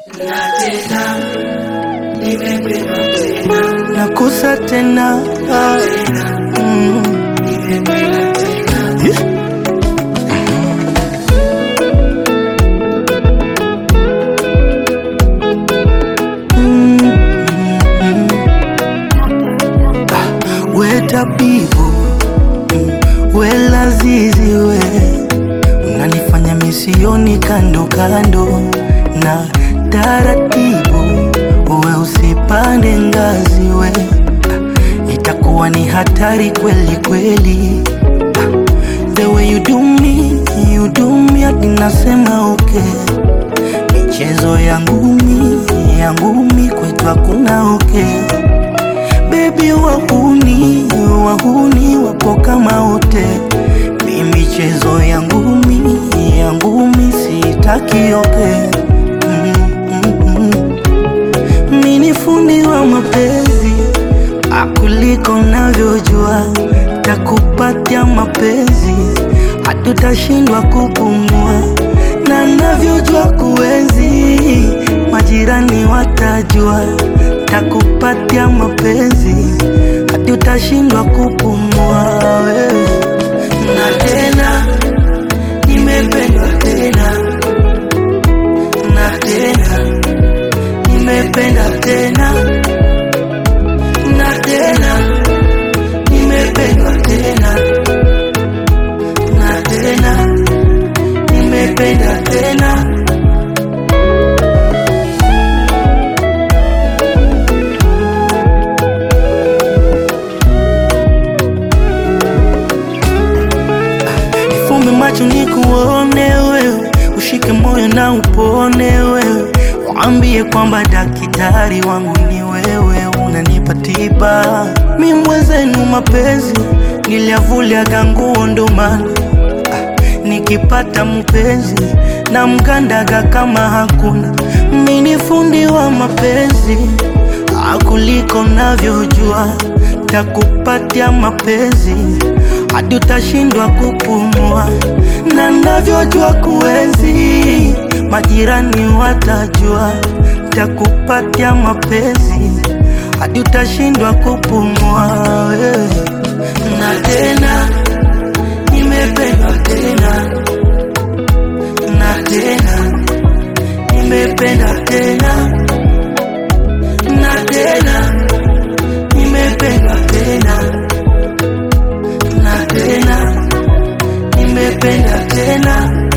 nakusa tena mm. Yeah. Weta bibu we lazizi we unanifanya misioni kando kando na taratibu we usipande ngazi we itakuwa ni hatari kweli kweli the way you do me you do me hadi nasema okay michezo ya ngumi ya ngumi kwetu hakuna okay Baby wahuni wahuni wapo kama wote, mi michezo ya ngumi ya ngumi sitaki yote. Mm, mm, mm. Mi ni fundi wa mapenzi akuliko navyojua, takupatia mapenzi hatutashindwa kupumua, na navyojua kuenzi majirani watajua takupatia mapenzi hadi utashindwa kupumua wewe. Na tena nimependwa tena na tena nimependa tena na tena nimependwa tena na tena nimependa tena Nifumbe macho nikuone wewe, ushike moyo na upone wewe, waambie kwamba daktari wangu ni wewe, unanipa tiba. Mi mwenzenu mapenzi niliavuliaga nguo ndo maana ah, nikipata mpenzi na mgandaga kama hakuna. Mi ni fundi wa mapenzi akuliko navyojua, takupatia mapenzi hadi utashindwa kupumua, na navyojua kuenzi, majirani watajua, takupatia mapenzi hadi utashindwa kupumua wewe. Na tena nimependwa tena na tena nimependa tena na tena nimependwa tena na tena nimependa tena